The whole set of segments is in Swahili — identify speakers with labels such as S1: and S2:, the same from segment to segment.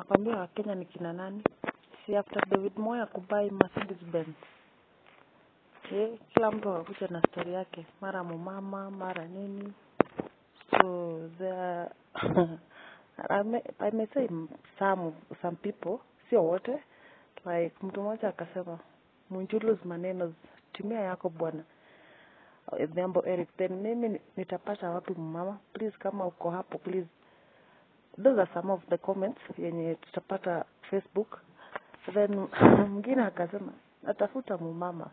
S1: nakwambia wakenya ni kina nani si after david moya kubai mercedes benz eh, kila mtu akakuja na story yake mara mumama mara nini so there I may, I may say some some people sio wote like mtu mmoja akasema Munjulu's maneno timia yako bwana Odhiambo Eric then mimi ni- nitapata wapi mama please kama uko hapo please those are some of the comments yenye tutapata Facebook then mwingine akasema natafuta mumama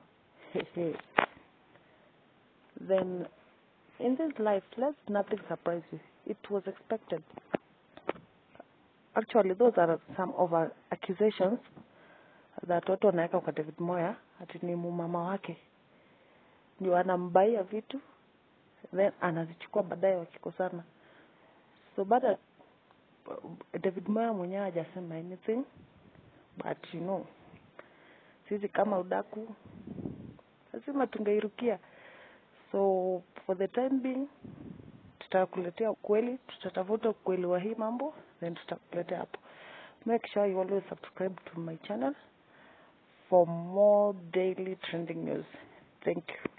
S1: then in this life let nothing surprise you it was expected actually those are some of our accusations that watu wanaweka kwa David Moya ati ni mumama wake ndio anambaia vitu then anazichukua baadaye wakikosana so baada David Moya mwenyewe hajasema anything but you know sisi kama udaku lazima tungeirukia so for the time being tutakuletea ukweli tutatafuta ukweli wa hii mambo then tutakuletea hapo make sure you always subscribe to my channel for more daily trending news thank you